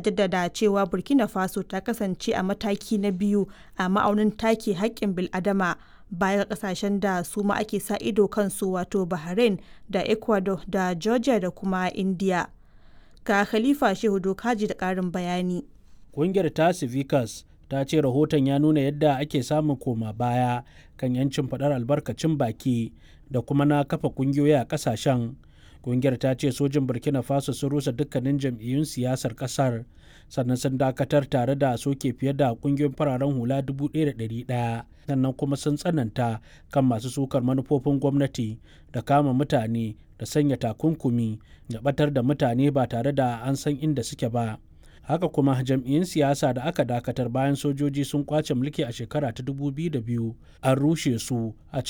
jaddada cewa burkina faso ta kasance a mataki na biyu a ma'aunin take haƙƙin bil'adama baya ga kasashen da su ma ake sa ido kansu wato bahrain da ecuador da georgia da kuma india ga khalifa shehu dokaji da ƙarin bayani ƙungiyar ta civicus ta ce rahoton ya nuna yadda ake samun koma baya kan yancin faɗar albarkacin baki da kuma na kafa ƙungiyoyi a ƙasashen ƙungiyar ta ce sojin burkina faso sun rusa dukkanin jam'iyyun siyasar ƙasar sannan sun dakatar tare da soke fiye da ƙungiyoyin fararen hula 1,100 sannan kuma sun tsananta kan masu sukar manufofin gwamnati da kama mutane da sanya takunkumi da batar da mutane ba tare da an san inda suke ba haka kuma jam'iyyun siyasa da aka dakatar bayan sojoji sun kwace mulki a shekara ta 2002 an rushe su a